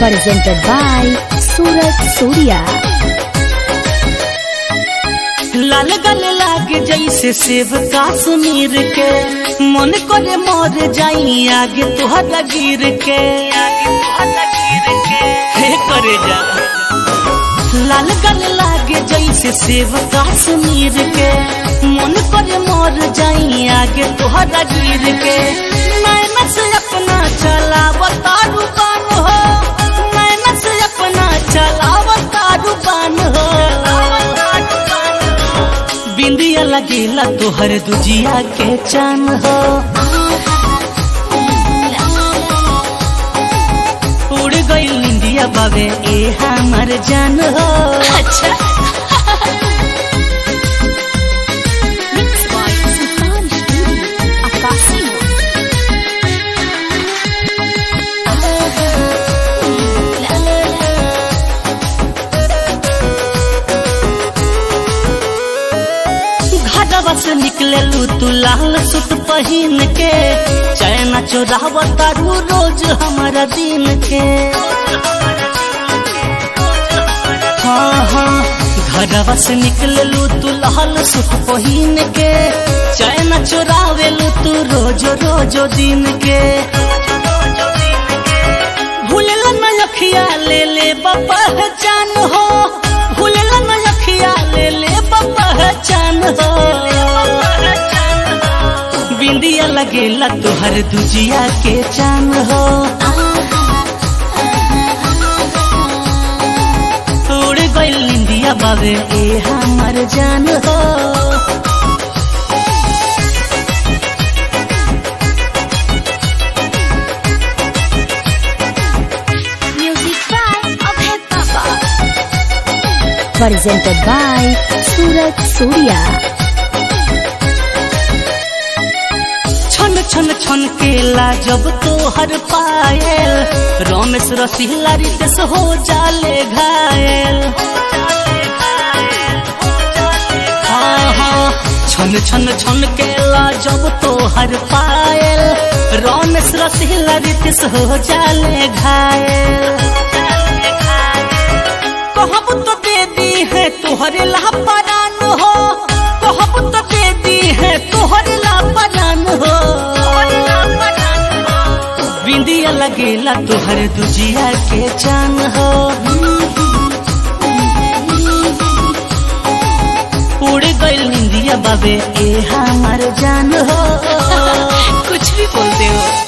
presented by Surat Surya. लाल गल लागे जैसे सेब काश्मीर के मन करे मर जाई आगे तुहरा गिर के आगे तुहरा गिर के हे करे जा लाल गल लागे जैसे सेब काश्मीर के मन करे मर जाई आगे तुहरा गिर के मैंने से अपना चलाव तारू बान हो मैंने से अपना चलाव तारू बान हो बिंदिया लगेला तोहर दुजिया के चान हो उड़ गई इंडिया बाबे ए हमर जान हो अच्छा Mixed by Sultan Studio, Akasio. घरवा से निकले तू लाल सुत पहिन के चैना चोराव तारू रोज हमारा दिन के हाँ हाँ घरवा से निकले तू लाल सुत पहिन के चैना चोरावेलू तू रोज रोज दिन के भूलला न अखिया ले ले पहचान हो भूलला न अखिया ले ले पहचान हो बिंदिया लगेला तोहर दुजिया के चान हो उड़ गइल इंडिया बाबे ए हमर जान हो Music by Abhay Baba. Presented by Surat Surya. छन छन छन केला जब तोहर पायल रमेश रसीला रितेश हो जाले घायल हाँ हाँ छन छन छन केला जब तोहर पायल रमेश रसीला रितेश हो जाले घायल कहब तो दे दी है तोहरे लापरान हो कहब तो दे दी है तोहरे लापरान हो बिंदिया लगेला तोहर दुजिया के चान हो उड़ गइल इंडिया बाबे ए हमार जान हो कुछ भी बोलते हो